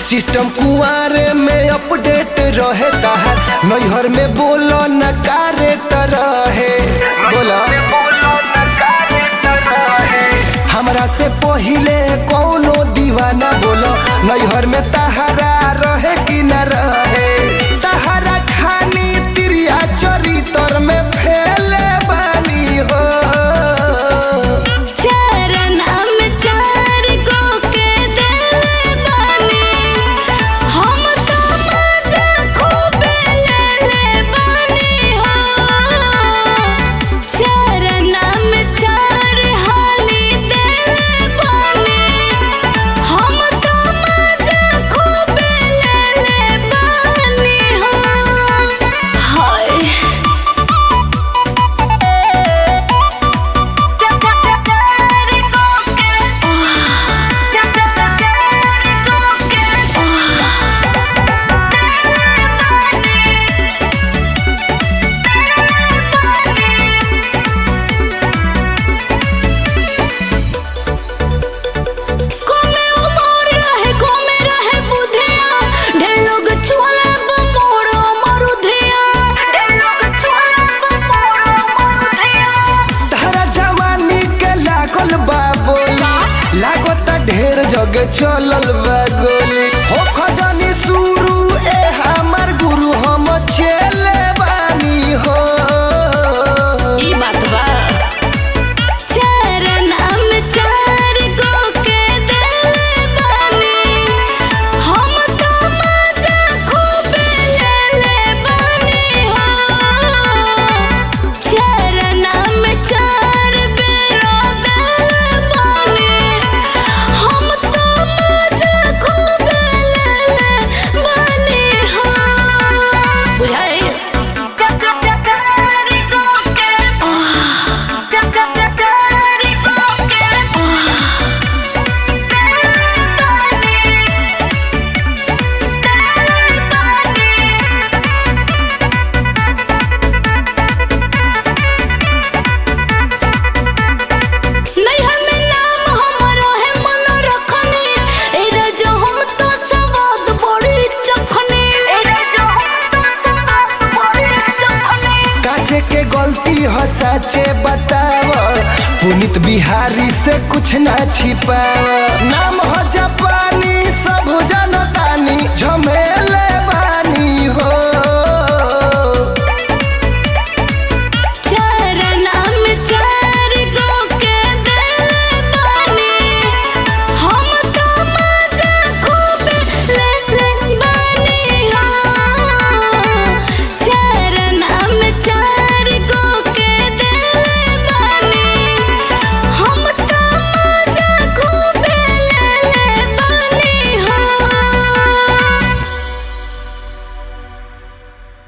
system कुआरे में update रहे ताहर नैहर में बोलो न कारेट रहे बोला हमरा से पहिले कौनो दीवाना बोलो नैहर में तहरा रहे कि न रहे तहरा खानी तिरिया चरितर में फैले बानी हो चरना में चार गो के देले बानी हम तो मजा खूबे लेले बानी हो चरना में चार हाली देले बानी हम तो मजा खूबे लेले बानी हो हाय कोमे उमर रहे कोमे रहे बुधिया ढेर लोग छुअले बमोरो मरुधिया ढेर लोग छुअले बमोरो मरुधिया तहरा जवानी के लागल बा बोली लागत ढेर जगह चलल बा गोली हो खजानी शुरू ए हमर गुरु हम छेले बानी हो ई बात बा चरना में चार गो के देले बानी हम तो मजा खूबे लेले बानी हो चरना में चार बेरो देले बानी हम तो मजा खूबे लेले बानी हो बुझाई नैहर में नाम हमरो है मन रखनी ए रजो हम तो सवाद बड़ी चखनी ए रजो हम तो सवाद बड़ी चखनी काचे के गलती हो सचे बताव पुनित बिहारी से कुछ ना छिपाव नाम हो जापानी सब जनतानी झमेला